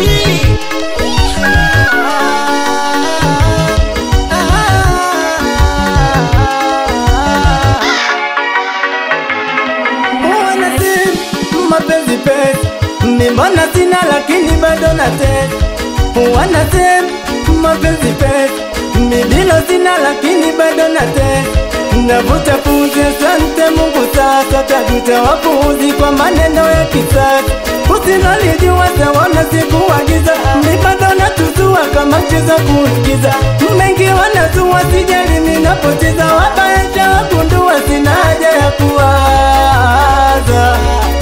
Wanasema mapenzi pesa, mimi mbona sina lakini bado natesa. Wanasema mapenzi pesa, mimi bila sina lakini bado natesa. Navuta pumzi, asante Mungu, sasa tajuta wapuuzi kwa maneno ya kisasa. Usinalijua sawana sikuagiza, mimi bado natusua kama mchezo kuigiza. Mengi wanazua, sijali ninapoteza, wabaesha wagundua, sina haja ya kuwaza.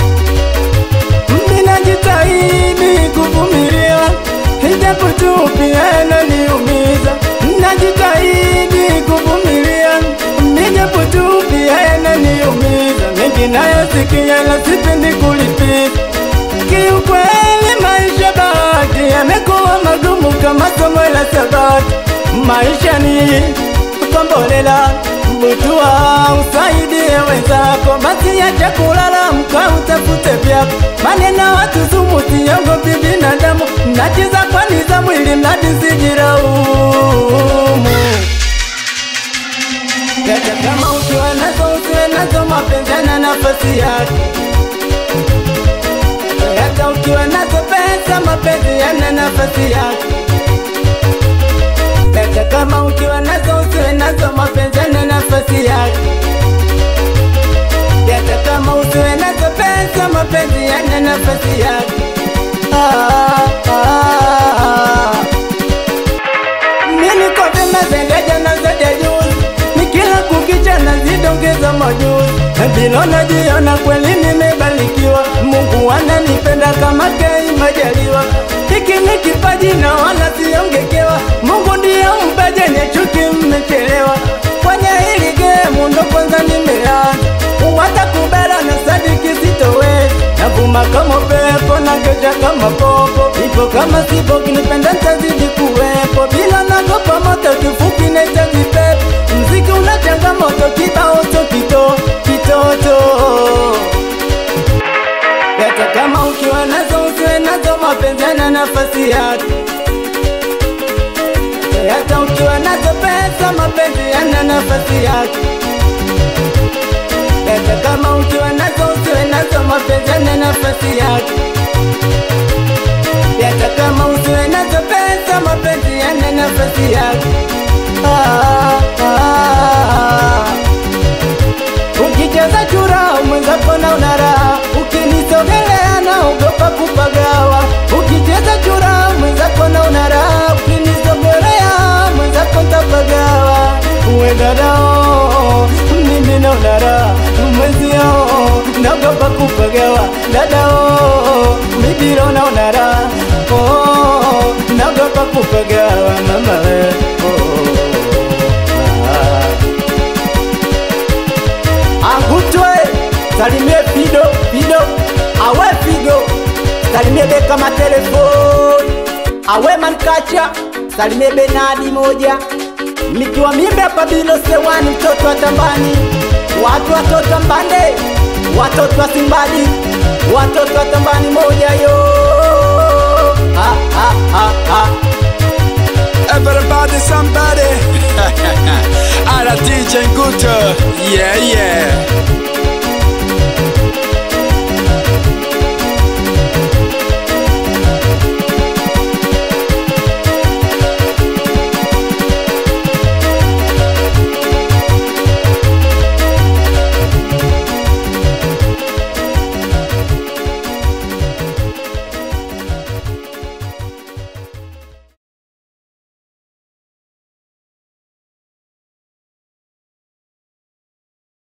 Mimi najitahidi kuvumilia, ijapo tu pia yananiumiza. Najitahidi kuvumilia, ijapo tu pia yananiumiza. Mengi nayasikia na sipendi kulipiza. Kiukweli maisha bahati yamekuwa magumu kama somo la sabati. Maisha ni kombolela, butua usaidie wenzako, basi acha kulala, mka utafute vyako. Maneno watu sumu, siogopi binadamu, nacheza kwa nizamu ili mradi sijiraumu. Hata kama ukiwa nazo usiwe nazo, mapenzi yana nafasi yake. Hata ukiwa nazo pesa, mapenzi yana nafasi yake. Hata kama ukiwa nazo usiwe nazo, mapenzi yana nafasi yake. Hata kama usiwe nazo pesa, mapenzi yana nafasi yake. Ah, ah, ah. Mimi niko vyema zaidi ya jana zaidi ya juzi, nikila kukicha nazidongeza majuzi, bila najiona kweli nimebarikiwa. Mungu ananipenda kama Kei Majaliwa, hiki ni kipaji na wala siongekewa. Mungu ndiye mpaji, nye chuki mmechelewa. Kwenye hili gemu ndo kwanza nimeanza, watakubala na sadiki sitoweza. Navuma kama pepo na kesha kama popo, ipo kama sipo, kinipenda ntazidi kuwepo, bila nagopa moto, kifupi nahitaji pepo. Mziki una changamoto, kibao so kito kitoto hata kama ukiwa nazo usiwe nazo, mapenzi yana nafasi yake. Hata ukiwa nazo pesa, mapenzi yana nafasi yake. Hata kama ukiwa nazo usiwe nazo, mapenzi yana nafasi yake. Hata kama usiwe nazo pesa, mapenzi yana nafasi yake. Ah, ah, ah. Ukicheza chura mwenzako na unaraha, ukinisogelea naogopa kupagawa. Ukicheza chura mwenzako na unaraha, ukinisogelea mwenzako ntapagawa. Uwe dadao, mimi na unaraha, mwenzio naogopa kupagawa. Dadao, mimi na unaraha, oh, naogopa kupagawa mama we, oh, ah. Angutwe, salimie Fido, Fido, awe Figo, salimie Beka matelefoni, awe Mankacha, salimie Benadi moja, nikiwa mimbe hapa bilo sewani, mtoto wa tambani, watu watoto wa mbande, watoto wa Simbadi, watoto wa tambani moja yo, ha, ha, ha, ha. Everybody, somebody. Ara DJ Guto. Yeah, yeah.